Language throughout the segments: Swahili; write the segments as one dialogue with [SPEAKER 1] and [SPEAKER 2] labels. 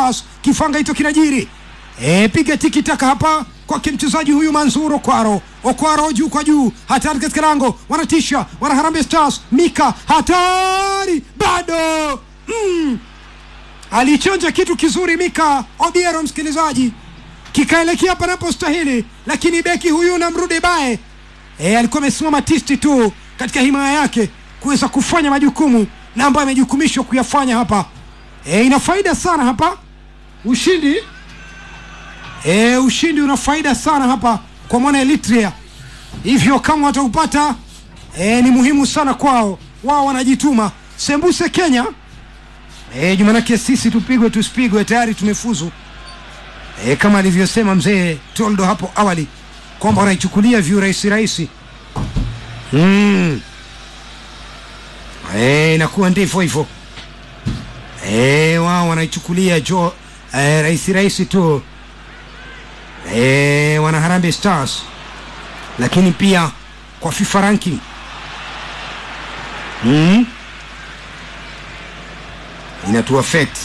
[SPEAKER 1] Stars. Kifanga hicho kinajiri e, piga tiki taka hapa kwake mchezaji huyu Manzur Okwaro. Okwaro juu kwa juu, hatari katika lango, wanatisha wana Harambee Stars. Mika hatari bado mm. Alichonja kitu kizuri Mika Obiero, msikilizaji, kikaelekea panapostahili, lakini beki huyu namrudi bae e, alikuwa amesimama tisti tu katika himaya yake kuweza kufanya majukumu na ambayo amejukumishwa kuyafanya hapa. E, ina faida sana hapa ushindi e, ushindi una faida sana hapa kwa mwana Eritrea, hivyo kama wataupata e, ni muhimu sana kwao, wao wanajituma. Sembuse Kenya e, jumanake sisi tupigwe tusipigwe, tayari tumefuzu e, kama alivyosema mzee Toldo hapo awali kwamba wanaichukulia viurahisi rahisi mm. e, inakuwa ndivyo hivyo e, wao wanaichukulia jo e, rahisi rahisi tu e, wana Harambee Stars, lakini pia kwa FIFA ranking mm. inatu affect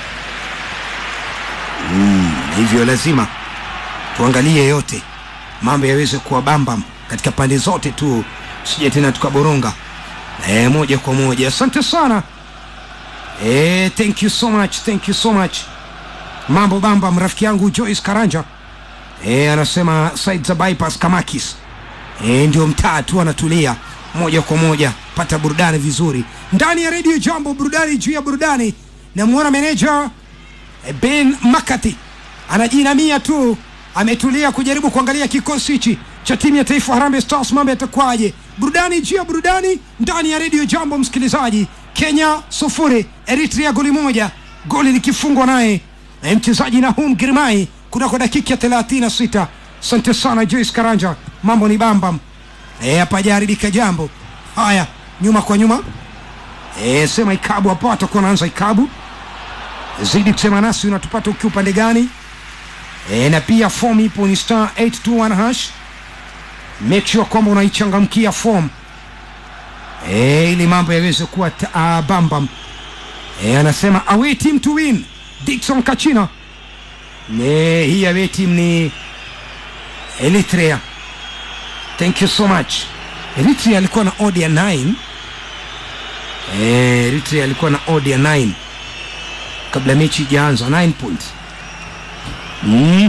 [SPEAKER 1] mm. hivyo lazima tuangalie yote mambo yaweze kuwa bambam katika pande zote tu, sije tena tukaboronga e, moja kwa moja. Asante sana e, thank you so much, thank you so much. Mambo bambam, rafiki yangu Joyce Karanja e, anasema side za bypass Kamakis e, ndio mtaa tu anatulia moja kwa moja, pata burudani vizuri ndani ya redio Jambo, burudani juu ya burudani. Namwona meneja e, Ben Makati anajinamia tu ametulia kujaribu kuangalia kikosi hichi cha timu ya taifa Harambee Stars, mambo yatakwaje? Burudani juu ya burudani ndani ya redio Jambo, msikilizaji. Kenya sufuri Eritrea goli moja, goli likifungwa naye na mchezaji Nahum Girmai kunako dakika ya thelathini na sita. Asante sana Joyce Karanja, mambo ni bambam e, hapajaharibika jambo. Haya, nyuma kwa nyuma e, sema ikabu hapo, atakuwa anaanza ikabu. Zidi kusema nasi, unatupata ukiwa upande gani? E, na pia form ipo ni star 821 hash. Make sure kwamba unaichangamkia form e, ili mambo yaweze kuwa uh, bambam e, anasema away team to win Dickson Kachina. E, hii away team ni Eritrea. Thank you so much. Eritrea alikuwa na odd ya 9 e, Eritrea alikuwa na odd ya 9 kabla mechi ijaanza 9 points mm.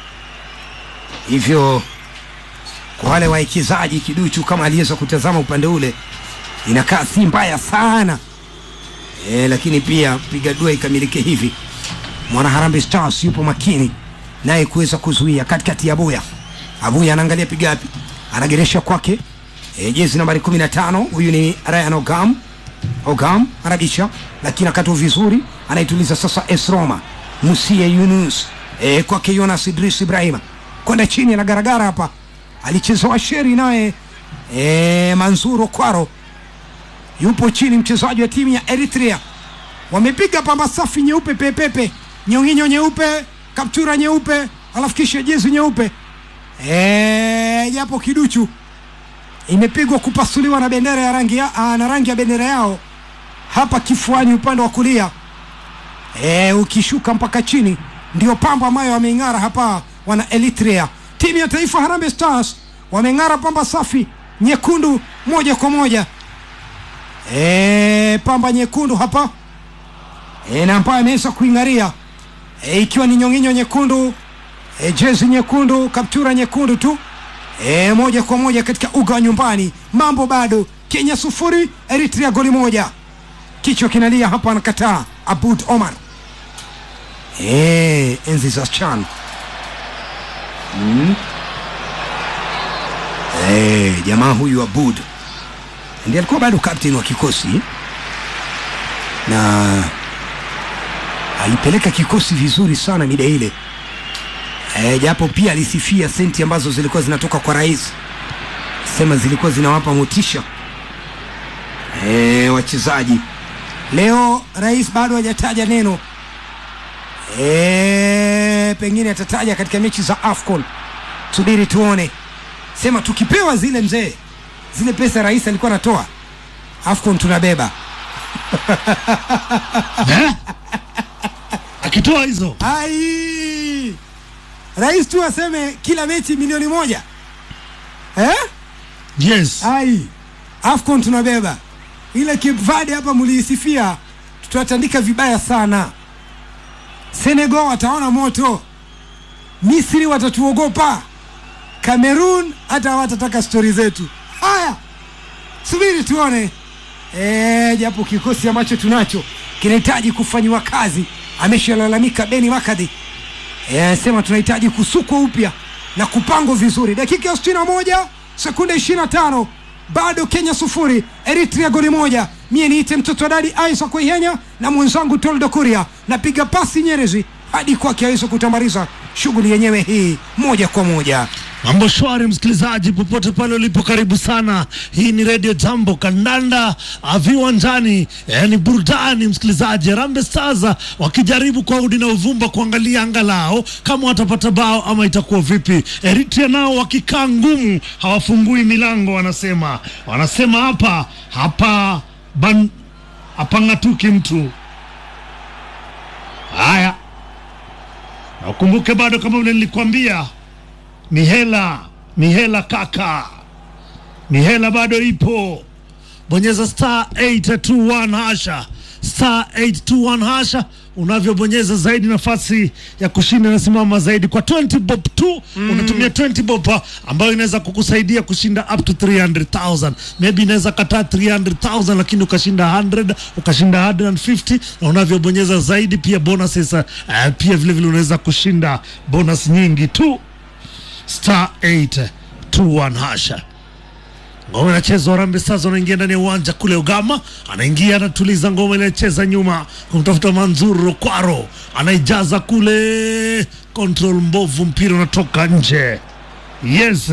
[SPEAKER 1] Hivyo kwa wale wawekezaji kiduchu, kama aliweza kutazama upande ule, inakaa si mbaya sana e, lakini pia piga dua ikamilike hivi. Mwana Harambee Stars yupo makini naye kuweza kuzuia katikati ya Abuya. Abuya anaangalia pigapi, anageresha kwake e, jezi nambari 15 huyu ni Ryan Ogam. Ogam anabisha lakini akatu vizuri, anaituliza sasa Esroma Musie Yunus e, kwake Jonas Idris Ibrahima kwenda chini, anagaragara hapa, alichezewa sheri naye e, Manzuro Kwaro yupo chini, mchezaji wa timu ya Eritrea. Wamepiga pamba safi nyeupe pepepe, nyonginyo nyeupe, kaptura nyeupe, alafu kisha jezi nyeupe e, japo kiduchu imepigwa kupasuliwa na bendera ya rangi ya, a, na rangi ya bendera yao hapa kifuani upande wa kulia e, ukishuka mpaka chini ndio pamba ambayo wameing'ara hapa wana Eritrea. Timu ya taifa Harambee Stars wameng'ara pamba safi nyekundu moja kwa moja e, pamba nyekundu hapa e, na ambayo ameweza kuing'aria e, ikiwa ni nyonginyo nyekundu e, jezi nyekundu, kaptura nyekundu tu e, moja kwa moja katika uga wa nyumbani. Mambo bado, Kenya sufuri Eritrea goli moja. Kichwa kinalia hapa, anakataa Abud Omar. Eh, enzi za CHAN mm. Eh, jamaa huyu Abud ndiye alikuwa bado captain wa kikosi na alipeleka kikosi vizuri sana mida ile e, japo pia alisifia senti ambazo zilikuwa zinatoka kwa rais, sema zilikuwa zinawapa motisha e, wachezaji. Leo rais bado hajataja neno e, pengine atataja katika mechi za AFCON, subiri tuone. Sema tukipewa zile mzee, zile pesa rais alikuwa anatoa AFCON tunabeba
[SPEAKER 2] Eh? akitoa hizo
[SPEAKER 1] ai rais tu aseme kila mechi milioni moja eh?
[SPEAKER 2] yes
[SPEAKER 1] ai afcon tunabeba ile Cape Verde hapa muliisifia tutawatandika vibaya sana senegal wataona moto misri watatuogopa cameroon hata hawatataka stori zetu haya subiri tuone Eh, japo kikosi ambacho tunacho kinahitaji kufanyiwa kazi ameshalalamika beni makadhi Eh, sema tunahitaji kusukwa upya na kupangwa vizuri dakika ya 61 sekunde 25 bado kenya sufuri eritrea goli moja mie niite mtoto wa dadi isaac ihenya na mwenzangu toldo kuria napiga pasi nyerezi hadi kwake aweze kutambariza shughuli yenyewe hii moja kwa moja
[SPEAKER 2] mambo shwari msikilizaji popote pale ulipo karibu sana hii ni redio jambo kandanda ah, viwanjani eh, ni burudani msikilizaji rambe staza wakijaribu kwa udi na uvumba kuangalia angalao kama watapata bao ama itakuwa vipi eritrea nao wakikaa ngumu hawafungui milango wanasema wanasema hapa hapa ban hapang'atuki mtu haya na ukumbuke bado kama vile nilikwambia ni hela ni hela kaka ni hela bado ipo bonyeza star 821 hasha star 821 hasha unavyobonyeza zaidi nafasi ya kushinda inasimama zaidi kwa 20 bob tu mm. unatumia 20 bob ah, ambayo inaweza kukusaidia kushinda up to 300000 maybe inaweza kataa 300000 lakini ukashinda 100 ukashinda 150 na unavyobonyeza zaidi pia bonuses uh, pia vile vile unaweza kushinda bonus nyingi tu star 821 hasha ngoma inachezwa Harambee Stars wanaingia ndani ya uwanja kule Ugama, anaingia anatuliza ngoma inacheza nyuma kumtafuta Manzuru Kwaro, anaijaza kule, control mbovu, mpira unatoka nje. Yes,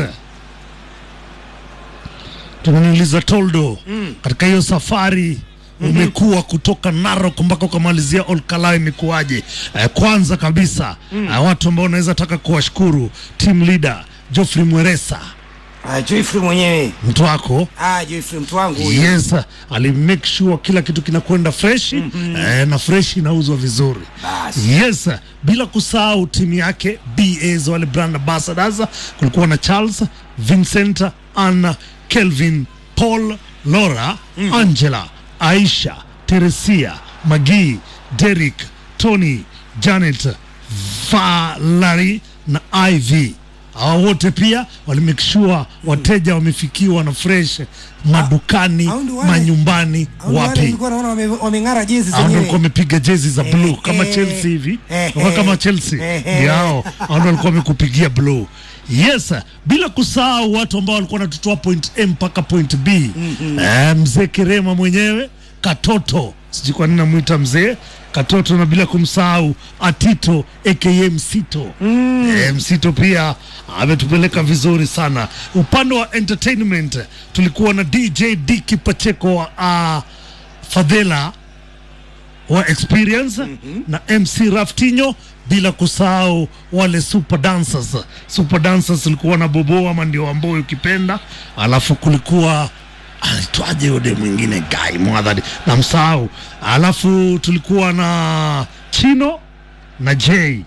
[SPEAKER 2] tunaniuliza Toldo, mm. katika hiyo safari umekuwa kutoka Narok mpaka ukamalizia Olkalau imekuwaje? Eh, kwanza kabisa mm. eh, watu ambao unaweza taka kuwashukuru team leader Geoffrey Mweresa
[SPEAKER 1] ah, joifrey mwenyewe
[SPEAKER 2] mtu wako
[SPEAKER 1] ah, joifrey mtu wangu huyu.
[SPEAKER 2] yes ali make sure kila kitu kinakwenda fresh mm-hmm. eh, na fresh inauzwa vizuri
[SPEAKER 1] Basi.
[SPEAKER 2] yes bila kusahau timu yake bas wale brand ambassadors kulikuwa na charles vincent anna kelvin paul laura mm-hmm. angela aisha teresia magi derik tony janet valari na iv hawa wote pia walimake sure wateja wamefikiwa na fresh madukani
[SPEAKER 1] hao ndio wale-
[SPEAKER 2] manyumbani
[SPEAKER 1] Hao ndio wale
[SPEAKER 2] wapi
[SPEAKER 1] nilikuwa naona wame- wameng'ara jezi
[SPEAKER 2] hao ndio
[SPEAKER 1] zenyewe
[SPEAKER 2] walikuwa wamepiga jezi za blue
[SPEAKER 1] Eh,
[SPEAKER 2] kama
[SPEAKER 1] eh,
[SPEAKER 2] Chelsea hivi
[SPEAKER 1] eh,
[SPEAKER 2] Walikuwa kama
[SPEAKER 1] eh,
[SPEAKER 2] Chelsea
[SPEAKER 1] eh, eh.
[SPEAKER 2] ndio hao hao ndio walikuwa wamekupigia blue yes bila kusahau watu ambao walikuwa wanatutoa point A mpaka point B eh, mzee Kirema mwenyewe katoto sijui kwa nini namwita mzee katoto na bila kumsahau atito aka msito mm. e, msito pia ametupeleka vizuri sana upande wa entertainment tulikuwa na dj diki pacheko wa uh, fadhela wa experience mm-hmm. na mc raftinho bila kusahau wale super dancers super dancers ulikuwa na bobo ama ndio ambao ukipenda alafu kulikuwa anaitwaje yule mwingine guy mwadhari na msahau alafu tulikuwa na chino na j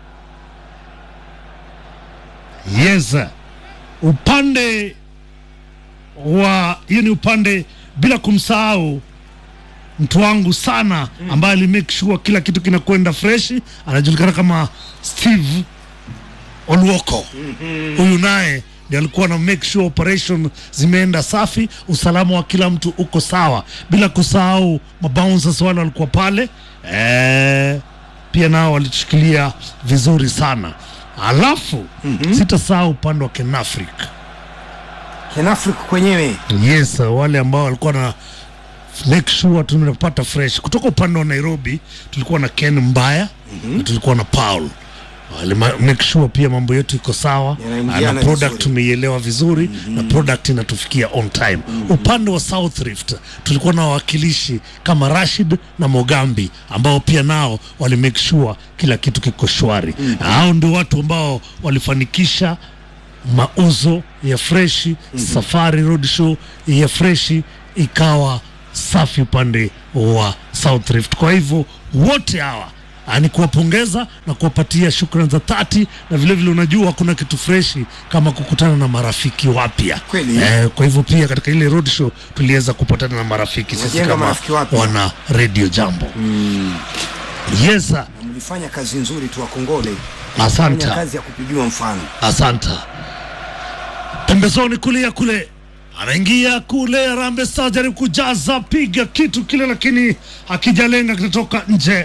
[SPEAKER 2] yes upande wa hiyo ni upande bila kumsahau mtu wangu sana ambaye alimake sure kila kitu kinakwenda fresh anajulikana kama steve olwoko huyu naye ndiye alikuwa na make sure operation zimeenda safi usalama wa kila mtu uko sawa bila kusahau mabouncers wale walikuwa pale eh, pia nao walitushikilia vizuri sana alafu mm-hmm. sitasahau upande wa kenafric
[SPEAKER 1] kenafric kwenyewe
[SPEAKER 2] yes wale ambao walikuwa na make sure tunapata fresh kutoka upande wa nairobi tulikuwa na ken mbaya mm-hmm. na tulikuwa na paul Wale ma- make sure pia mambo yetu iko sawa
[SPEAKER 1] Yanaingiana
[SPEAKER 2] na product
[SPEAKER 1] vizuri.
[SPEAKER 2] tumeielewa vizuri mm-hmm. na product inatufikia on time mm-hmm. upande wa south rift tulikuwa na wawakilishi kama rashid na mogambi ambao pia nao wali make sure kila kitu kiko shwari mm-hmm. hao ndio watu ambao walifanikisha mauzo ya freshi mm-hmm. safari road show ya freshi ikawa safi upande wa south rift kwa hivyo wote hawa ah, ni kuwapongeza na kuwapatia shukrani za dhati, na vile vile unajua kuna kitu freshi kama kukutana na marafiki wapya
[SPEAKER 1] Kweli.
[SPEAKER 2] eh, kwa hivyo pia katika ile road show tuliweza kupatana na marafiki sisi
[SPEAKER 1] Umejenga
[SPEAKER 2] kama
[SPEAKER 1] marafiki wapya.
[SPEAKER 2] wana radio jambo yes sir.
[SPEAKER 1] Na mlifanya kazi nzuri tu wakongole
[SPEAKER 2] asante
[SPEAKER 1] fanya kazi ya kupigiwa mfano
[SPEAKER 2] asante pembezoni kulia kule anaingia kule Harambee Stars jaribu kujaza piga kitu kile lakini akijalenga kinatoka nje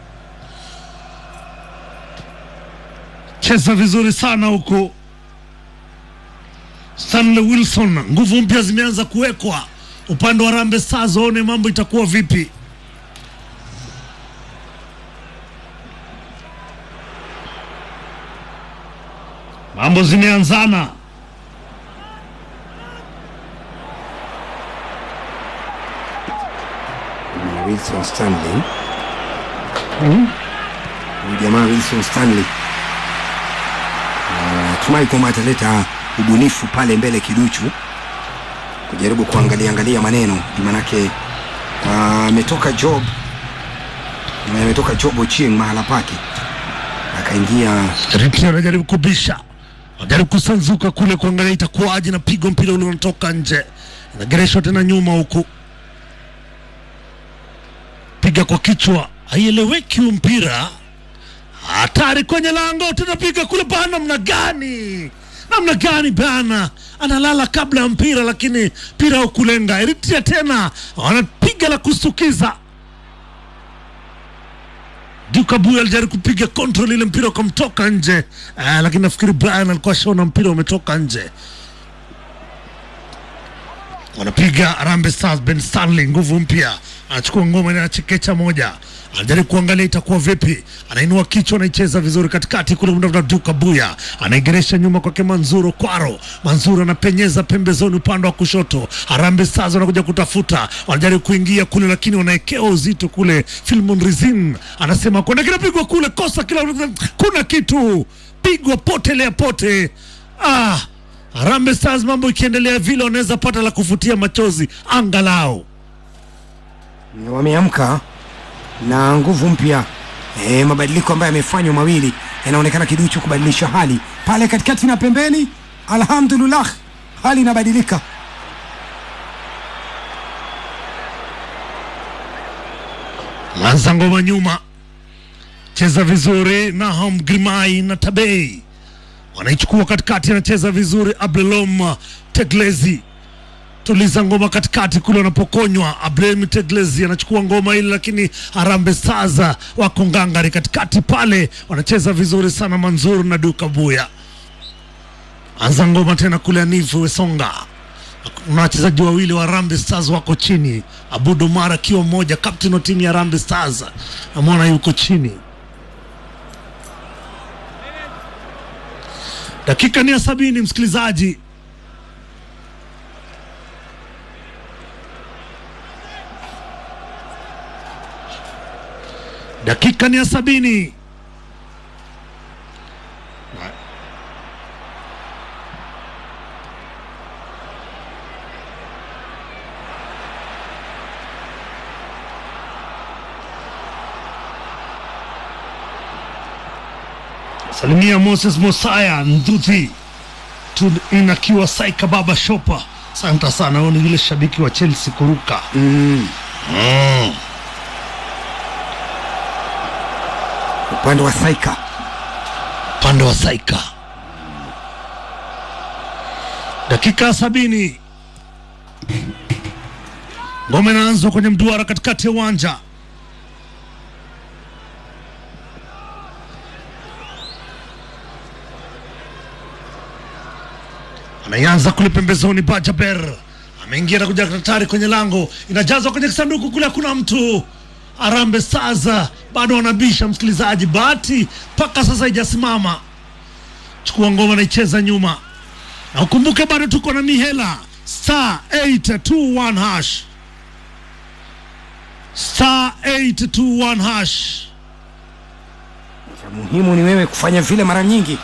[SPEAKER 2] cheza vizuri sana huku Stanley Wilson nguvu mpya zimeanza kuwekwa upande wa Harambee Stars waone mambo itakuwa vipi mambo zimeanzana
[SPEAKER 1] Ni Wilson Stanley huyu jamaa Wilson Stanley Ah, tumai kwamba ataleta ubunifu pale mbele kiduchu kujaribu kuangalia angalia maneno manake ah, ametoka job ametoka job Ochieng mahala pake akaingia
[SPEAKER 2] Ripia anajaribu kubisha, anajaribu kusanzuka kule kuangalia itakuwaje, na pigo mpira ule unatoka nje, inagereshwa tena nyuma huku, piga kwa kichwa, haieleweki huu mpira, hatari kwenye lango, tena piga kule bana, namna gani, namna gani bana, analala kabla ya mpira, lakini mpira haukulenga. Eritrea tena wanapiga la kustukiza Duke Abuya alijaribu kupiga control ile mpira ukamtoka nje uh, lakini nafikiri Brian alikuwa ashaona mpira umetoka nje. Wanapiga Harambee Stars, Ben Stanley nguvu mpya, anachukua ngoma na chekecha moja, anajaribu kuangalia itakuwa vipi, anainua kichwa, anaicheza vizuri katikati kule, mtafuta Duke Abuya anaigeresha nyuma kwake Manzuro Kwaro. Manzuro anapenyeza pembezoni upande wa kushoto. Harambee Stars wanakuja kutafuta, wanajaribu kuingia kule, lakini wanaekewa uzito kule. Filmon Rizin anasema kuna kinapigwa kule, kosa kila, kuna kitu pigwa potelea pote. Ah, Harambee Stars mambo ikiendelea vile, wanaweza pata la kufutia machozi angalau.
[SPEAKER 1] wameamka na nguvu mpya e, mabadiliko ambayo yamefanywa mawili yanaonekana kiduchu kubadilisha hali pale katikati na pembeni. Alhamdulillah, hali inabadilika.
[SPEAKER 2] Lanza ngoma nyuma, cheza vizuri. Nahom Grimai na Tabei wanaichukua katikati, anacheza vizuri. Abdelom Teglezi tuliza ngoma katikati kule wanapokonywa. Abdelm Teglezi anachukua ngoma ile, lakini Harambee Stars wako ngangari katikati pale, wanacheza vizuri sana. Manzur na Duka Buya anza ngoma tena kule. Anifu Wesonga na wachezaji wawili wa Harambee Stars wako chini. Abud Omar akiwa mmoja, captain wa timu ya Harambee Stars, namwona yuko chini. Dakika ni ya sabini, msikilizaji. Dakika ni ya sabini. Salimia Moses Mosaya Nduthi in akiwa Saika Baba Shopa. Asante sana, huyu ni yule shabiki wa Chelsea kuruka.
[SPEAKER 1] Mm.
[SPEAKER 2] Mm.
[SPEAKER 1] Upande wa Saika
[SPEAKER 2] Upande wa Saika, dakika ya sabini, ngome inaanzwa kwenye mduara katikati ya uwanja. Anaianza kule pembezoni, Bajaber ameingia na kuja hatari kwenye lango, inajazwa kwenye kisanduku kule, hakuna mtu. Harambee Stars bado wanabisha, msikilizaji, bahati mpaka sasa haijasimama. Chukua ngoma naicheza nyuma, na ukumbuke bado tuko na mihela star 821 hash star 821 hash.
[SPEAKER 1] cha muhimu ni wewe kufanya vile mara nyingi.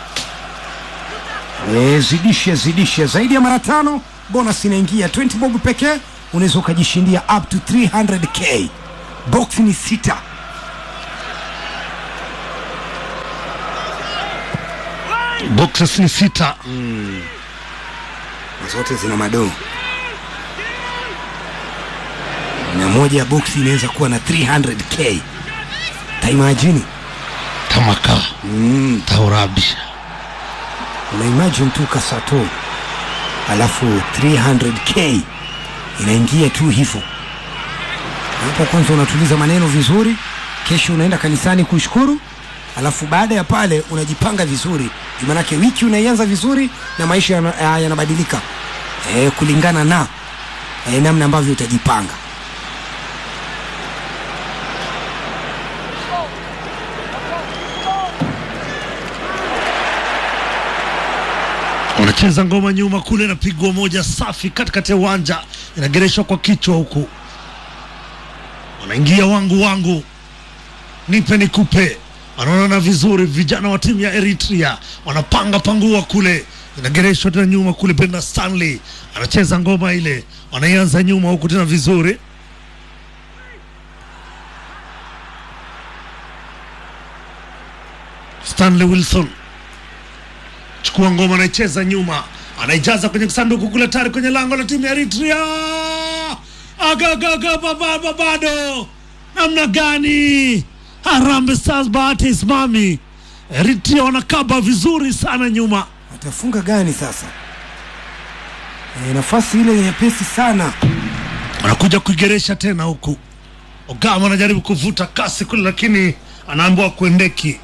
[SPEAKER 1] E, zidishe zidishe zaidi ya mara tano, bonus inaingia 20 bob pekee, unaweza ukajishindia up to 300k. Box ni sita.
[SPEAKER 2] boxes ni sita
[SPEAKER 1] na zote zina madoo na moja ya boksi inaweza kuwa na 300k taimajini
[SPEAKER 2] tamaka
[SPEAKER 1] mm.
[SPEAKER 2] taurabisha
[SPEAKER 1] unaimagine tu kasato alafu 300k inaingia tu hivyo hapo kwanza unatuliza maneno vizuri kesho unaenda kanisani kushukuru alafu baada ya pale unajipanga vizuri Juu manake wiki unaianza vizuri na maisha yana- ya- yanabadilika e, kulingana na e, namna ambavyo utajipanga
[SPEAKER 2] wanacheza ngoma nyuma kule, napigwa moja safi katikati ya uwanja, inagereshwa kwa kichwa huku, wanaingia wangu wangu, nipe nikupe, wanaonana vizuri. Vijana wa timu ya Eritrea wanapanga pangua kule, inagereshwa tena nyuma kule. Brenda Stanley anacheza ngoma ile, wanaianza nyuma huku tena vizuri Stanley Wilson chukua ngoma, anaicheza nyuma, anaijaza kwenye sanduku kule, tayari kwenye lango la timu ya Eritrea. Agagaga bababa, bado namna gani? Harambee Stars bahati isimami. Eritrea wanakaba vizuri sana nyuma,
[SPEAKER 1] atafunga gani sasa e, nafasi ile nyepesi sana
[SPEAKER 2] wanakuja kuigeresha tena huku. Ogama anajaribu kuvuta kasi kule, lakini anaambiwa kuendeki.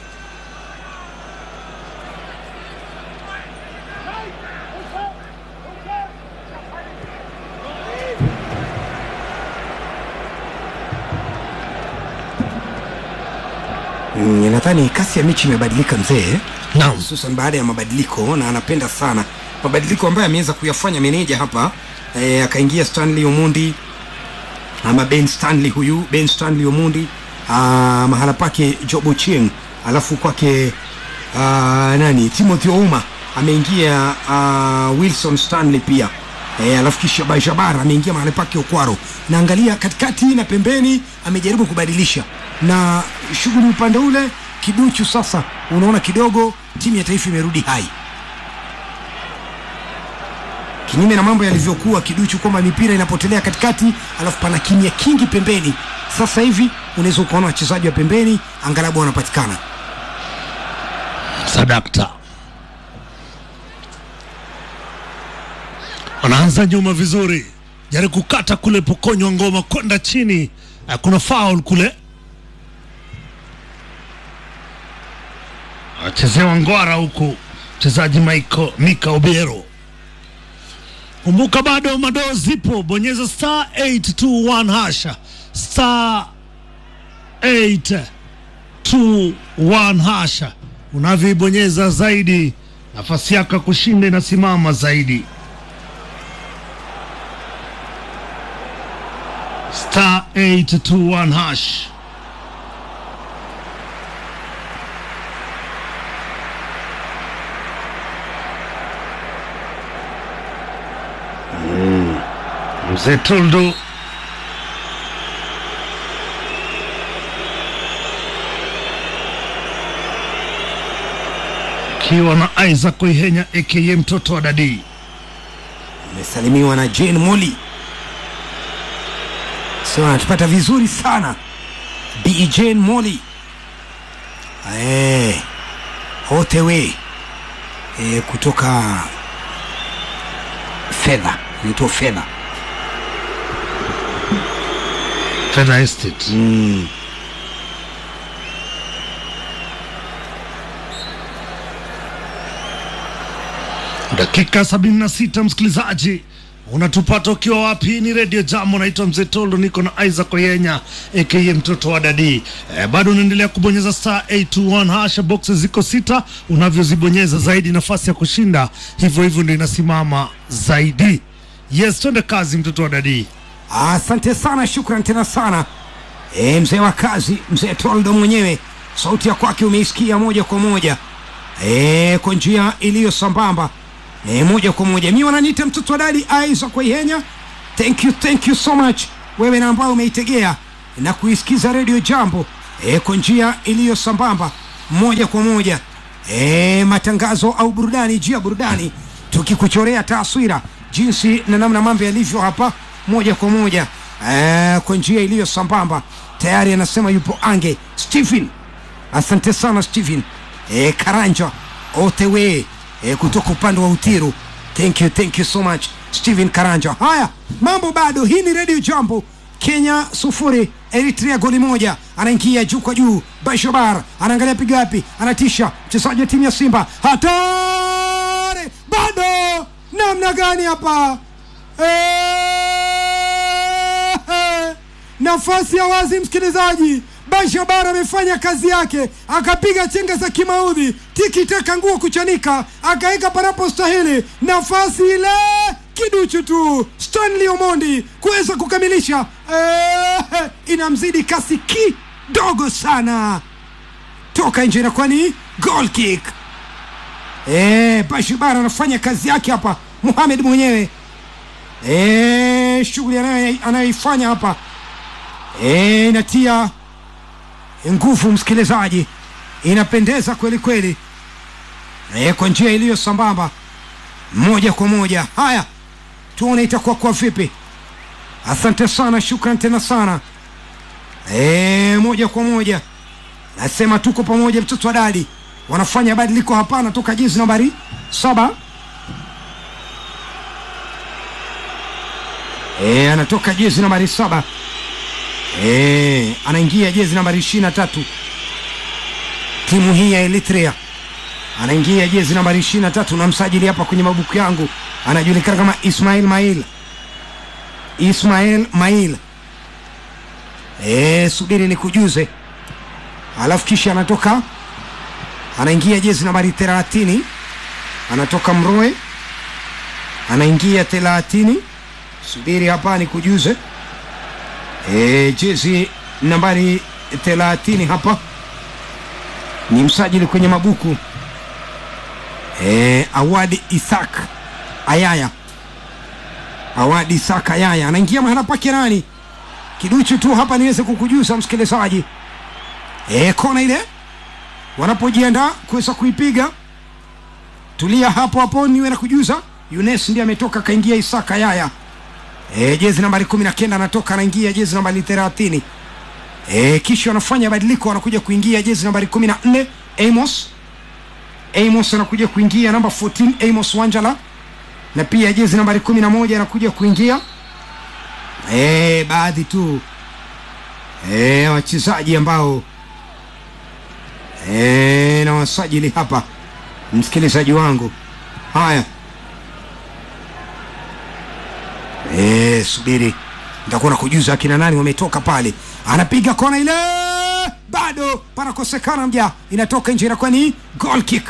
[SPEAKER 1] mm, nadhani kasi ya mechi imebadilika mzee
[SPEAKER 2] Naam,
[SPEAKER 1] hususan baada ya mabadiliko na anapenda sana mabadiliko ambayo ameweza kuyafanya meneja hapa e, akaingia stanley omundi ama ben stanley huyu ben stanley omundi ah, mahala pake jobo chieng alafu kwake ah, nani timothy ouma ameingia ah, wilson stanley pia E, alafu kisha Bajabar ameingia mahali pake Okwaro. Naangalia katikati na pembeni amejaribu kubadilisha, na shughuli upande ule kiduchu. Sasa unaona kidogo timu ya taifa imerudi hai, kinyume na mambo yalivyokuwa kiduchu, kwamba mipira inapotelea katikati, alafu pana kimya kingi pembeni. Sasa hivi unaweza ukaona wachezaji wa pembeni angalabu wanapatikana.
[SPEAKER 2] sadakta wanaanza nyuma vizuri, jaribu kukata kule, pokonywa ngoma kwenda chini. Ah, Kuna foul kule, achezewa ngwara huku mchezaji Michael Mika Obiero. Kumbuka bado madoo zipo, bonyeza star 821 hasha star 821 hasha. Unavyoibonyeza zaidi, nafasi yako ya kushinda inasimama zaidi. Star 821 hash. Mzee Toldo akiwa na Isaac Oihenya aka mtoto wa dadii.
[SPEAKER 1] Amesalimiwa na Jane Molly, so anatupata vizuri sana Bi Jane Molly eh, hotewe eh, kutoka fedha inaitwa fedha
[SPEAKER 2] Fedha Estate.
[SPEAKER 1] mm.
[SPEAKER 2] Dakika 76 msikilizaji, unatupata ukiwa wapi? Ni redio Jambo, naitwa Mzee Tolo, niko na Isaac Oyenya aka mtoto wa dadi. E, bado unaendelea kubonyeza star 821 hasha, boxes ziko sita, unavyozibonyeza zaidi nafasi ya kushinda hivyo hivyo ndio inasimama zaidi. Yes, twende kazi, mtoto wa dadi.
[SPEAKER 1] Asante sana, shukran tena sana e, mzee wa kazi, mzee Toldo mwenyewe, sauti ya kwake umeisikia moja kwa moja e, kwa njia iliyo sambamba e, moja kwa moja. Mi wananiita mtoto wa dadi Isaac Waihenya. Thank you, thank you so much wewe na ambao umeitegea na kuisikiza redio Jambo e, kwa njia iliyo sambamba moja kwa moja e, matangazo au burudani juu ya burudani, tukikuchorea taswira jinsi na namna mambo yalivyo hapa moja kwa moja e, kwa njia iliyo sambamba. Tayari anasema yupo ange Stephen, asante sana Stephen e, Karanja otewe e, kutoka upande wa Utiru. Thank you, thank you so much Stephen Karanja. Haya, mambo bado. Hii ni Radio Jambo. Kenya sufuri Eritrea goli moja. Anaingia juu kwa juu, Bashabar anaangalia piga wapi, anatisha mchezaji wa timu ya Simba, hatari bado, namna gani hapa Eh, nafasi ya wazi, msikilizaji. Bashabar amefanya kazi yake, akapiga chenga za kimaudhi, tiki taka nguo kuchanika, akaweka panapo stahili, nafasi ile kiduchu tu Stanley Omondi kuweza kukamilisha. Eh, inamzidi kasi kidogo sana, toka nje, inakuwa ni goal kick. Eh, Bashabar anafanya kazi yake hapa, Muhamed mwenyewe Eh, shughuli anayo- anayoifanya hapa eh, inatia nguvu msikilizaji, inapendeza kweli kweli eh, kwa njia iliyo sambamba moja kwa moja. Haya, tuone itakuwa kwa vipi. Asante sana, shukran tena sana eh, moja kwa moja nasema tuko pamoja, mtoto wa dadi wanafanya badiliko hapa, anatoka jezi nambari saba E, anatoka jezi nambari saba e, anaingia jezi nambari ishirini na tatu timu hii ya Eritrea anaingia jezi nambari ishirini na tatu na msajili hapa kwenye mabuku yangu anajulikana kama Ismail Mail Ismail Mail e, subiri nikujuze, alafu kisha anatoka anaingia jezi nambari thelathini anatoka Mroe anaingia thelathini subiri hapa nikujuze. E, jezi nambari thelathini hapa ni msajili kwenye mabuku e, Awadi Isak Ayaya, Awadi Isak Ayaya anaingia mahala pake nani, kiduchu tu hapa niweze kukujuza msikilizaji. E, kona ile wanapojiandaa kuweza kuipiga, tulia hapo hapo niwe na kujuza. Yunes ndiye ametoka kaingia Isak Ayaya E, jezi nambari kumi na kenda anatoka anaingia jezi nambari thelathini. E, kisha wanafanya badiliko wanakuja kuingia jezi nambari kumi na nne Amos Amos anakuja kuingia namba 14 Amos Wanjala, na pia jezi nambari kumi na moja anakuja kuingia e, baadhi tu e, wachezaji ambao e, na wasajili hapa, msikilizaji wangu. Haya Eh, subiri nitakuwa nakujuza akina nani wametoka pale. Anapiga kona ile, bado panakosekana mja, inatoka nje, inakuwa ni goal kick.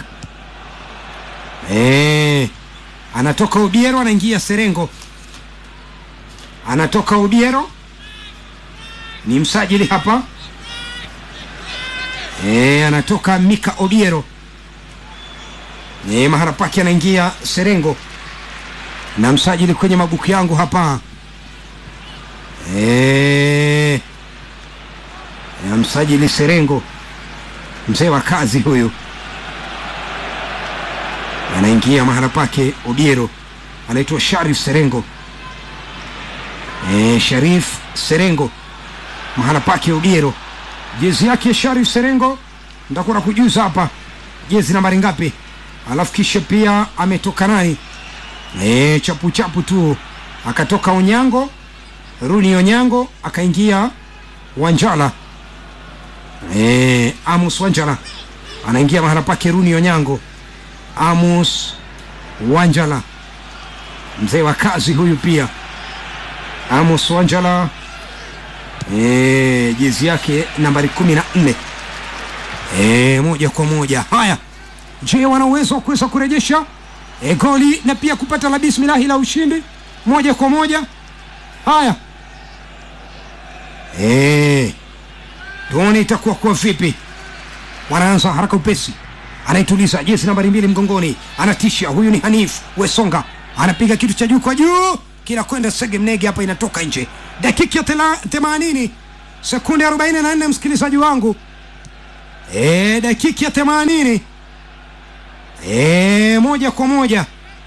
[SPEAKER 1] Eh, anatoka Ubiero, anaingia Serengo, anatoka Ubiero, ni msajili hapa. Eh, anatoka Mika Obiero, eh, mahala pake anaingia Serengo na msajili kwenye mabuku yangu hapa e, na msajili Serengo, mzee wa kazi huyu, anaingia mahala pake Obiero, anaitwa Sharif Serengo e, Sharif Serengo mahala pake Obiero, jezi yake Sharif Serengo nitakuwa na kujuza hapa jezi nambari ngapi, alafu kisha pia ametoka nani E, chapu chapu tu akatoka Onyango Runi Onyango akaingia Wanjala e, Amos Wanjala anaingia mahala pake Runi Onyango. Amos Wanjala mzee wa kazi huyu pia Amos Wanjala e, jezi yake nambari kumi na nne e, moja kwa moja. Haya, je, wana uwezo wa kuweza kurejesha e, goli na pia kupata la bismillahi la ushindi moja kwa moja. Haya e, tuone itakuwa kwa vipi. Wanaanza haraka upesi, anaituliza jezi nambari mbili mgongoni, anatisha. Huyu ni Hanif Wesonga, anapiga kitu cha juu kwa juu, kinakwenda sege mnege, hapa inatoka nje. Dakika ya tela- themanini sekunde 44, msikilizaji wangu e, dakika ya themanini e, moja kwa moja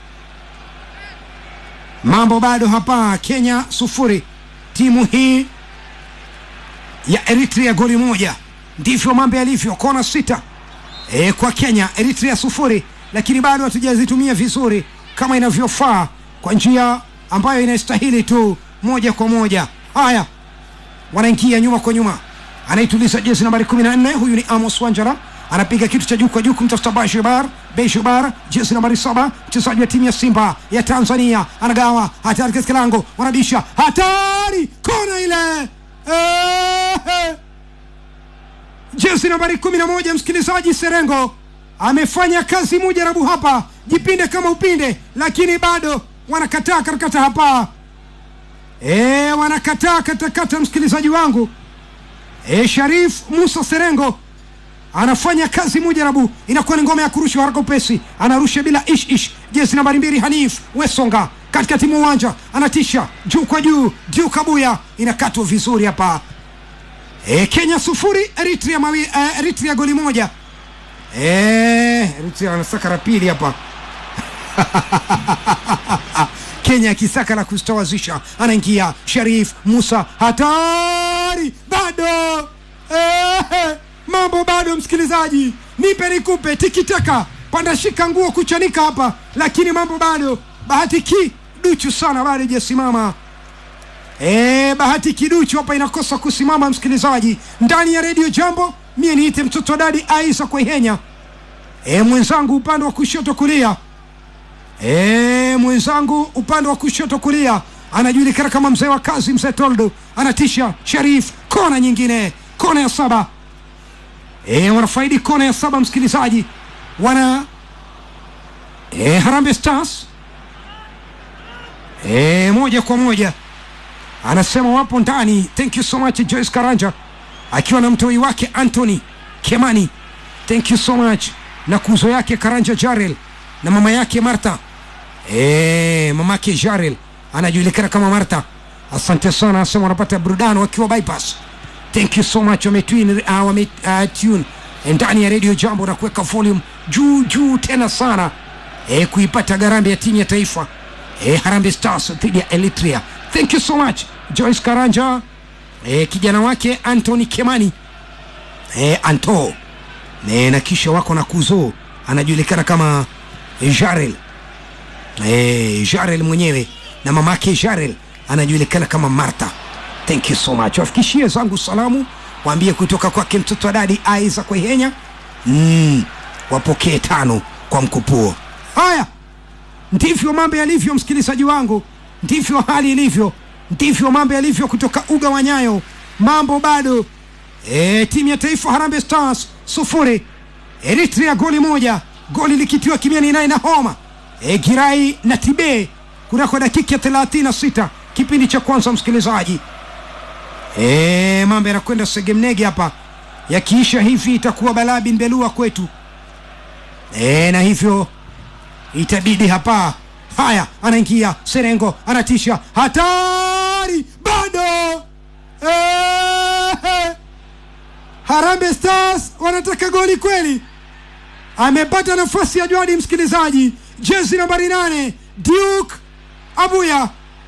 [SPEAKER 1] mambo bado hapa kenya sufuri timu hii ya eritrea goli moja ndivyo mambo yalivyo kona sita e, kwa kenya eritrea sufuri lakini bado hatujazitumia vizuri kama inavyofaa kwa njia ambayo inastahili tu moja kwa moja haya wanaingia nyuma kwa nyuma anaituliza jezi nambari 14 huyu ni amos wanjara anapiga kitu cha juu kwa juu kumtafuta bashubar beshubar jezi nambari saba mchezaji wa timu ya simba ya tanzania anagawa hatari katika lango wanabisha hatari kona ile Ehe. jezi nambari kumi na moja msikilizaji serengo amefanya kazi mujarabu hapa jipinde kama upinde lakini bado wanakataa katakata hapa e, wanakataa katakata msikilizaji wangu e, sharif musa serengo anafanya kazi mujarabu inakuwa ni ngome ya kurusha haraka upesi anarusha bila ish ish jezi nambari mbili hanif wesonga katikati mwa uwanja anatisha juu kwa juu juu kabuya inakatwa vizuri hapa e, kenya sufuri eritrea, mawi, uh, eritrea goli moja e, eritrea anasaka la pili hapa kenya akisaka la kustawazisha anaingia sharif musa hatari bado Ehe, mambo bado msikilizaji nipe nikupe tikitaka panda shika nguo kuchanika hapa lakini mambo bado bahati ki duchu sana bado ijasimama e, bahati kiduchu hapa inakosa kusimama msikilizaji ndani ya redio jambo mie niite mtoto wa dadi aisa kwehenya e, mwenzangu upande wa kushoto kulia e, mwenzangu upande wa kushoto kulia anajulikana kama mzee wa kazi mzee toldo anatisha sharif kona nyingine kona ya saba e, wanafaidi kona ya saba msikilizaji wana e, harambe stars e, moja kwa moja anasema wapo ndani thank you so much joyce karanja akiwa na mtoi wake anthony kemani thank you so much na kuzo yake karanja jarel na mama yake martha e, mamake jarel anajulikana kama martha asante sana anasema wanapata burudani wakiwa bypass thank you so much wametune uh, wame, uh, tune ndani ya radio jambo na kuweka volume juu juu tena sana e, kuipata garambe ya timu ya taifa e, harambe stars dhidi ya eritrea thank you so much joyce karanja e, kijana wake antony kemani e, anto e, na kisha wako na kuzo anajulikana kama e, jarel e, jarel mwenyewe na mamake jarel anajulikana kama martha thank you so much wafikishie zangu salamu waambie kutoka kwake mtoto wa dadi aiza kwehenya mm, wapokee tano kwa mkupuo haya ndivyo mambo yalivyo msikilizaji wangu ndivyo hali ilivyo ndivyo mambo yalivyo kutoka uga wa nyayo mambo bado e, timu ya taifa harambe stars sufuri eritrea goli moja goli likitiwa kimiani naye na homa e, girai na tibe kunako dakika ya 36 kipindi cha kwanza msikilizaji e, mambo yanakwenda segemnege hapa yakiisha hivi itakuwa balaa bin belua kwetu e, na hivyo itabidi hapa haya anaingia serengo anatisha hatari bado Ehe. harambe stars wanataka goli kweli amepata nafasi ya jwadi msikilizaji jezi nambari nane duke abuya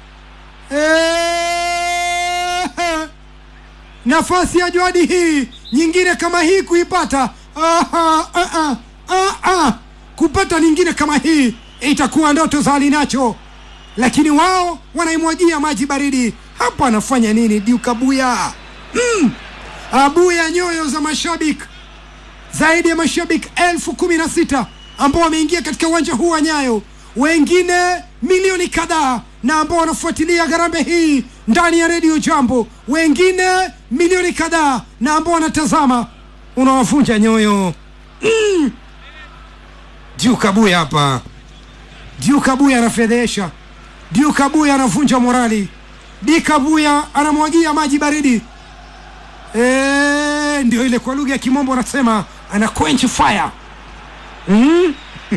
[SPEAKER 1] Ehe. nafasi ya jwadi hii nyingine kama hii kuipata Aha, ah, ah, ah, ah. kupata nyingine kama hii itakuwa ndoto za alinacho lakini wao wanaimwagia maji baridi hapa anafanya nini duke abuya mm. abuya nyoyo za mashabiki zaidi ya mashabiki elfu kumi na sita ambao wameingia katika uwanja huu wa nyayo wengine milioni kadhaa na ambao wanafuatilia garambe hii ndani ya redio jambo wengine milioni kadhaa na ambao wanatazama unawavunja nyoyo mm. Duke Abuya hapa Duke Abuya anafedhesha Duke Abuya anavunja morali Duke Abuya anamwagia maji baridi e, ndio ile kwa lugha ya kimombo wanasema ana quench fire mm?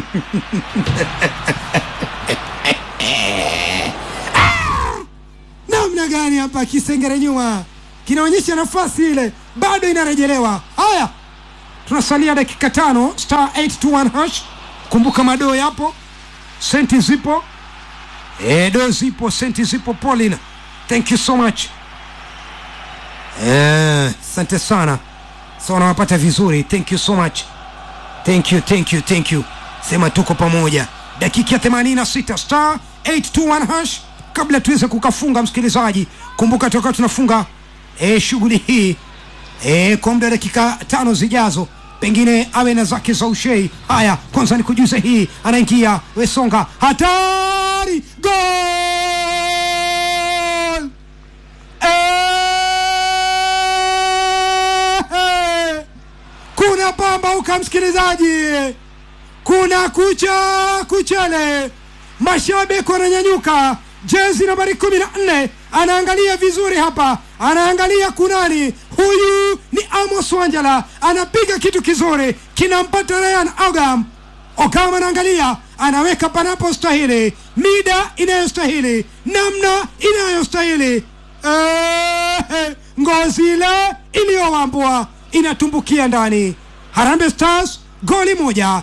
[SPEAKER 1] namna gani hapa kisengere nyuma kinaonyesha nafasi ile bado inarejelewa haya tunasalia dakika tano star 821 hash kumbuka madoo yapo senti zipo e, do zipo senti zipo Paulina thank you so much asante eh, sana so nawapata vizuri thank you so much thank you thank you thank you sema tuko pamoja dakika ya 86 star 821 hash kabla tuweze kukafunga msikilizaji kumbuka tutakuwa tunafunga e, shughuli hii e, kwa muda wa dakika tano zijazo pengine awe na zake za ushei haya kwanza ni kujuza hii anaingia wesonga hatari gol Eh, kuna pambauka msikilizaji kuna kucha kuchele mashabiki wananyanyuka jezi nambari kumi na nne anaangalia vizuri hapa anaangalia kunani huyu ni amos wanjala anapiga kitu kizuri kinampata ryan ogam ogam anaangalia anaweka panapo stahili mida inayostahili namna inayostahili Eh, ngozi ile iliyowambwa inatumbukia ndani harambe stars goli moja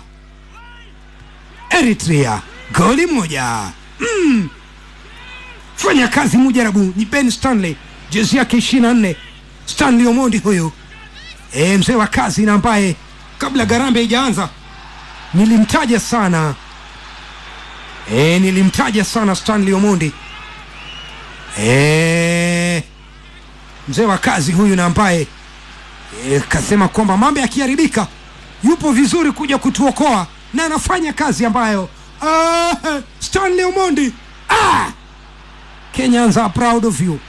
[SPEAKER 1] eritrea goli moja mm. fanya kazi mujarabu ni ben stanley jezi yake ishiri na nne stanley omondi huyu e, mzee wa kazi na ambaye kabla garambe haijaanza nilimtaja sana e, nilimtaja sana stanley omondi e, mzee wa kazi huyu na ambaye e, kasema kwamba mambo yakiharibika yupo vizuri kuja kutuokoa na anafanya kazi ambayo uh, stanley omondi ah! kenyans are proud of you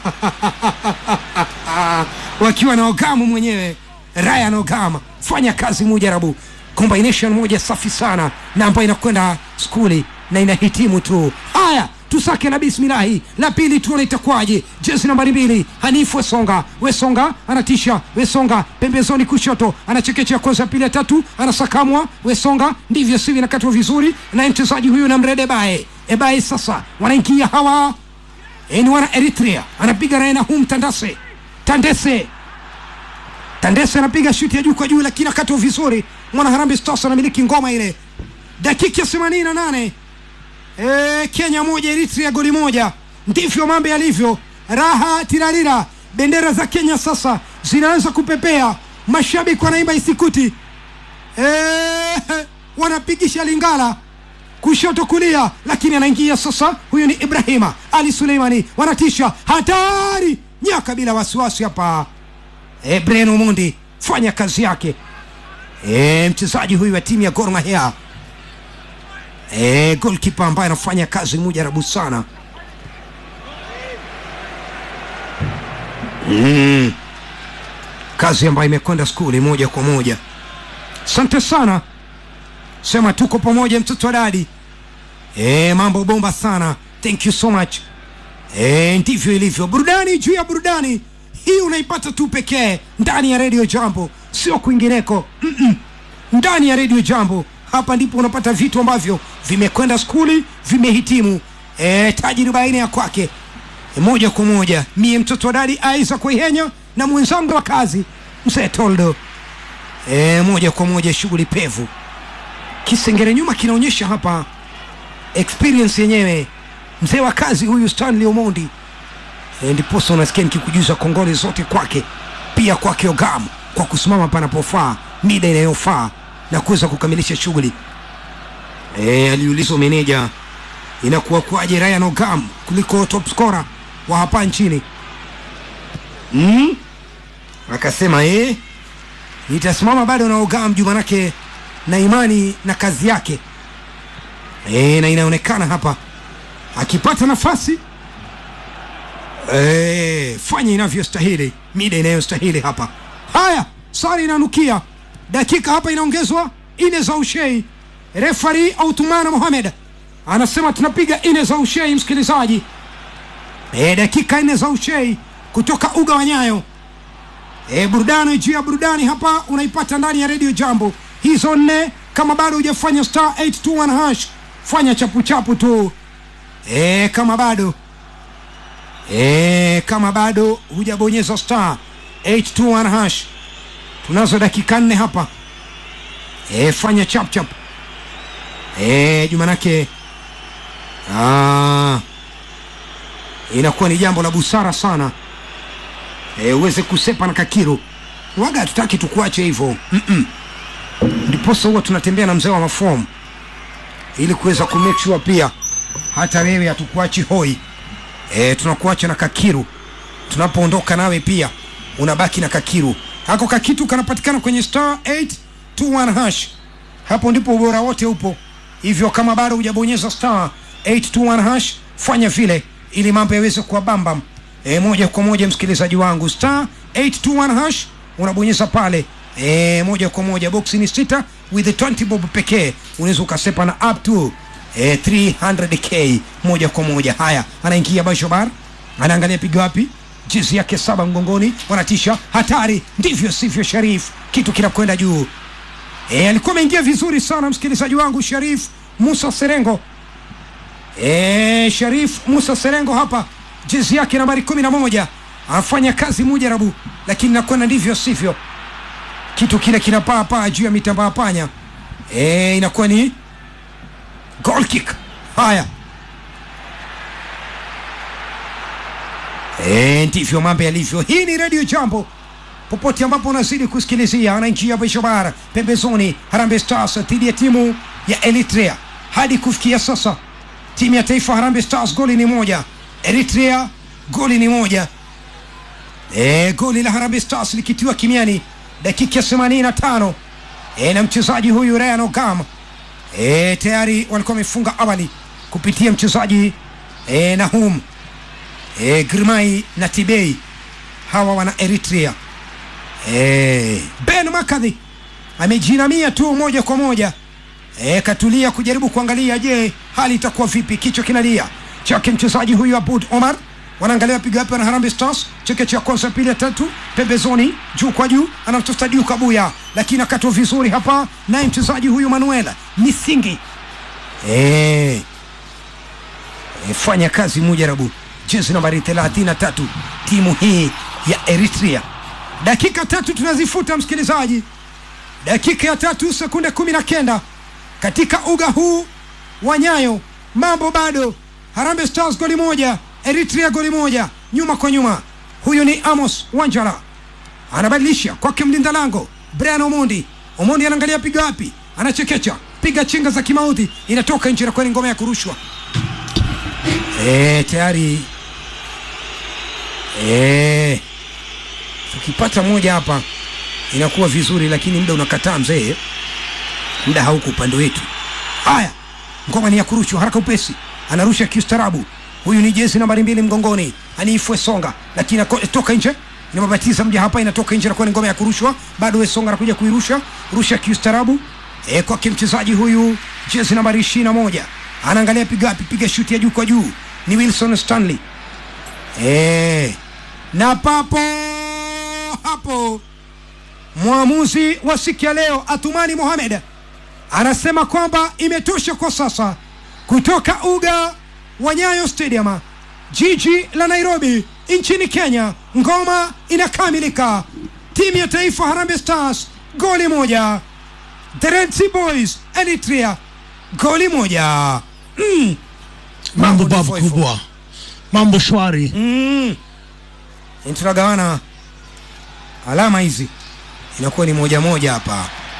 [SPEAKER 1] wakiwa na ogamu mwenyewe ryan ogama fanya kazi mujarabu combination moja safi sana na ambayo inakwenda skuli na inahitimu tu haya tusake na bismilahi la pili tuone itakuwaje jezi nambari mbili hanifu wesonga wesonga anatisha wesonga pembezoni kushoto anachekechea kwanza ya pili ya tatu anasakamwa wesonga ndivyo sivyo inakatwa vizuri na mchezaji huyu na mrede bae ebae sasa wanaingia hawa e, ni wana eritrea anapiga raena hum tandase tandese tandese anapiga shuti ya juu kwa juu lakini akatwa vizuri mwana harambe stars anamiliki ngoma ile dakika ya themanini na nane e, kenya moja eritrea goli moja ndivyo mambo yalivyo raha tirarira bendera za kenya sasa zinaanza kupepea mashabiki wanaimba isikuti e, wanapigisha lingala kushoto kulia lakini anaingia sasa huyu ni ibrahima ali suleimani wanatisha hatari nyaka bila wasiwasi hapa e, bren omondi fanya kazi yake e, mchezaji huyu wa timu ya gor mahia e, golkipa ambaye anafanya kazi mujarabu sana mm. kazi ambayo imekwenda skuli moja kwa moja asante sana sema tuko pamoja mtoto wa dadi e, mambo bomba sana thank you so much e, ndivyo ilivyo burudani juu ya burudani hii unaipata tu pekee ndani ya redio jambo sio kwingineko Mm-mm. ndani ya redio jambo hapa ndipo unapata vitu ambavyo vimekwenda skuli vimehitimu e, tajriba aina ya kwake e, moja kwa moja mie mtoto wa dadi aiza kuihenya na mwenzangu wa kazi mzee toldo e, moja kwa moja shughuli pevu kisengere nyuma kinaonyesha hapa experience yenyewe mzee wa kazi huyu stanley omondi e, ndiposa unasikia nikikujuza kongole zote kwake pia kwake ogam kwa kusimama panapofaa mida inayofaa na kuweza kukamilisha shughuli e, aliulizwa meneja inakuwa kwaje ryan ogam kuliko top scorer wa hapa nchini mm? akasema eh, nitasimama bado na ogam juu manake na imani na kazi yake e, na inaonekana hapa akipata nafasi e, fanya inavyostahili mida inayostahili hapa haya sari inanukia dakika hapa inaongezwa ine za ushei refari autumana mohamed anasema tunapiga ine za ushei msikilizaji e, dakika nne za ushei kutoka uga wa nyayo e, burudani juu ya burudani hapa unaipata ndani ya redio jambo hizo nne kama bado hujafanya star 821 hash fanya chapuchapu tu e, kama bado e, kama bado hujabonyeza star 821 hash tunazo dakika nne hapa e, fanya chapchap e, jumanake ah, inakuwa ni jambo la busara sana e, uweze kusepa na kakiru waga hatutaki tukuache hivyo Mm-mm. ndiposa huwa tunatembea na mzee wa mafomu ili kuweza kumake sure pia hata wewe hatukuachi hoi e, tunakuacha na kakiru tunapoondoka nawe pia unabaki na kakiru hako kakitu kanapatikana kwenye star 821 hash hapo ndipo ubora wote upo hivyo kama bado hujabonyeza star 821 hash fanya vile ili mambo yaweze kuwa bambam e, moja kwa moja msikilizaji wangu star 821 hash unabonyeza pale e, moja kwa moja boksi ni sita with 20 bob pekee unaweza ukasepa na up to e, 300k moja kwa moja haya anaingia bashobar anaangalia pigo wapi jezi yake saba mgongoni wanatisha hatari ndivyo sivyo sharif kitu kinakwenda juu e, alikuwa ameingia vizuri sana msikilizaji wangu sharif musa serengo e, sharif musa serengo hapa jezi yake nambari kumi na moja anafanya kazi mujarabu lakini nakwenda ndivyo sivyo kitu kile kinapaa paa juu ya mitambaa panya e, inakuwa ni goal kick haya e, ndivyo mambo yalivyo hii ni redio jambo popote ambapo unazidi kusikilizia anaingia Bishobara pembezoni Harambee Stars dhidi ya timu ya Eritrea. Hadi kufikia sasa timu ya taifa Harambee Stars goli ni moja, Eritrea goli ni moja. E, goli la Harambee Stars likitiwa kimiani dakika ya 85 e, na mchezaji huyu Ryan Ogam e, tayari walikuwa wamefunga awali kupitia mchezaji e, Nahum e, Girmai na Tibei hawa wana Eritrea. E, Ben Makadhi amejinamia tu moja kwa moja e, katulia kujaribu kuangalia, je, hali itakuwa vipi? Kichwa kinalia chake mchezaji huyu Abud Omar, wanaangalia wapiga wapi na Harambee Stars, cheke cha kwanza, pili, ya tatu, pembezoni, juu kwa juu, anamtafuta juu Kabuya, lakini akatwa vizuri hapa, naye mchezaji huyu Manuel Misingi e, e, fanya kazi mujarabu, jezi nambari 33 timu hii ya Eritrea. Dakika tatu tunazifuta msikilizaji, dakika ya tatu sekunde kumi na kenda katika uga huu wa Nyayo, mambo bado. Harambee Stars goli moja, Eritrea goli moja, nyuma kwa nyuma. Huyu ni Amos Wanjala anabadilisha kwake mlinda lango Brian Omondi. Omondi anaangalia piga wapi, anachekecha, piga chenga za kimauti, inatoka nje na kwani ngoma ya kurushwa. E, tayari e, tukipata moja hapa inakuwa vizuri, lakini muda unakataa mzee, muda hauko upande wetu. Haya, ngoma ni ya kurushwa haraka upesi, anarusha kiustarabu. Huyu ni jezi nambari mbili mgongoni, aniifwe songa, lakini toka nje inababatiza mja hapa, inatoka nje, nakuwa ni ngoma ya kurushwa. Bado Wesonga anakuja kuirusha, rusha kiustarabu e, kwake mchezaji huyu jezi nambari ishirini na moja anaangalia piga wapi, piga shuti ya juu kwa juu, ni Wilson Stanley e, na papo hapo mwamuzi wa siku ya leo Athumani Mohamed anasema kwamba imetosha kwa sasa kutoka uga wa Nyayo Stadium, jiji la Nairobi nchini Kenya. Ngoma inakamilika, timu ya taifa Harambee Stars goli moja, the Red Sea Boys Eritrea goli moja. Mm.
[SPEAKER 2] mambo
[SPEAKER 1] ni
[SPEAKER 2] babu
[SPEAKER 1] foifo.
[SPEAKER 2] kubwa, mambo shwari.
[SPEAKER 1] Mm. tunagawana alama hizi inakuwa ni moja moja hapa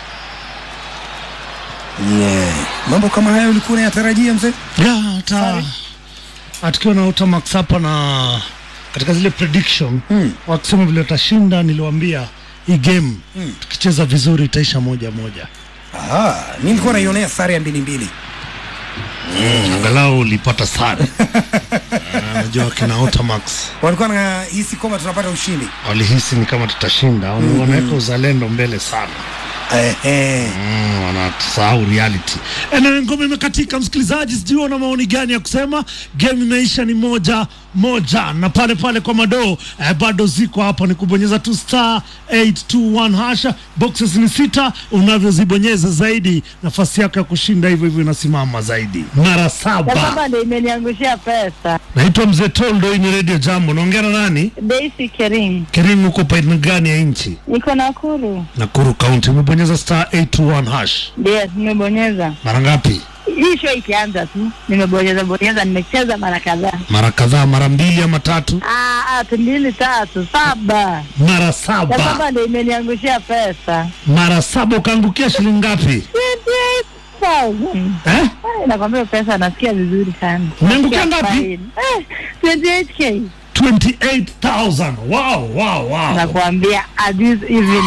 [SPEAKER 1] yeah. mambo kama hayo ulikuwa unayatarajia mzee
[SPEAKER 2] Ya, hata atukiwa na Utamax hapa na katika zile prediction
[SPEAKER 1] Mm.
[SPEAKER 2] wakisema vile watashinda, niliwaambia hii game
[SPEAKER 1] Mm.
[SPEAKER 2] tukicheza vizuri itaisha moja moja.
[SPEAKER 1] Aha, mi nilikuwa naionea sare ya mbili mbili
[SPEAKER 2] Angalau ulipata sare. Ah, Najua kina Utamax
[SPEAKER 1] walikuwa nahisi kwamba tunapata ushindi
[SPEAKER 2] walihisi ni kama tutashinda, wana- wanaweka uzalendo mbele sana.
[SPEAKER 1] Ehe.
[SPEAKER 2] Mm, wanasahau reality. Enawe ngoma imekatika, msikilizaji, sijui una maoni gani ya kusema. Game imeisha ni moja moja, na pale pale kwa madoo eh, bado ziko hapa, ni kubonyeza tu star 821 hasha. Boxes ni sita, unavyozibonyeza zaidi nafasi yako ya kushinda hivyo hivyo inasimama zaidi mara saba.
[SPEAKER 3] Baba ndio imeniangushia pesa.
[SPEAKER 2] Naitwa Mzee Toldo, hii ni Radio Jambo. Naongea na nani?
[SPEAKER 3] Daisy Kerim.
[SPEAKER 2] Kerimu, uko paina gani ya nchi?
[SPEAKER 3] Niko Nakuru.
[SPEAKER 2] Nakuru County. Umebonyeza star 821 hash
[SPEAKER 3] Yes, nimebonyeza.
[SPEAKER 2] mara ngapi?
[SPEAKER 3] hii show ikianza tu nimebonyeza bonyeza, nimecheza mara kadhaa.
[SPEAKER 2] mara kadhaa, mara mbili ama tatu,
[SPEAKER 3] Ah, ah, mbili tatu saba
[SPEAKER 2] mara
[SPEAKER 3] ya
[SPEAKER 2] saba,
[SPEAKER 3] saba ndio imeniangushia pesa
[SPEAKER 2] mara saba. Ukaangukia shilingi ngapi
[SPEAKER 3] 28,000.
[SPEAKER 2] eh?
[SPEAKER 3] Ai, nakwambia pesa nasikia vizuri sana.
[SPEAKER 2] Umeangukia
[SPEAKER 3] Nasikia
[SPEAKER 2] ngapi?
[SPEAKER 3] fine. Eh, 28k
[SPEAKER 2] 28,000. Wow, wow, wow.
[SPEAKER 3] nakwambia at this even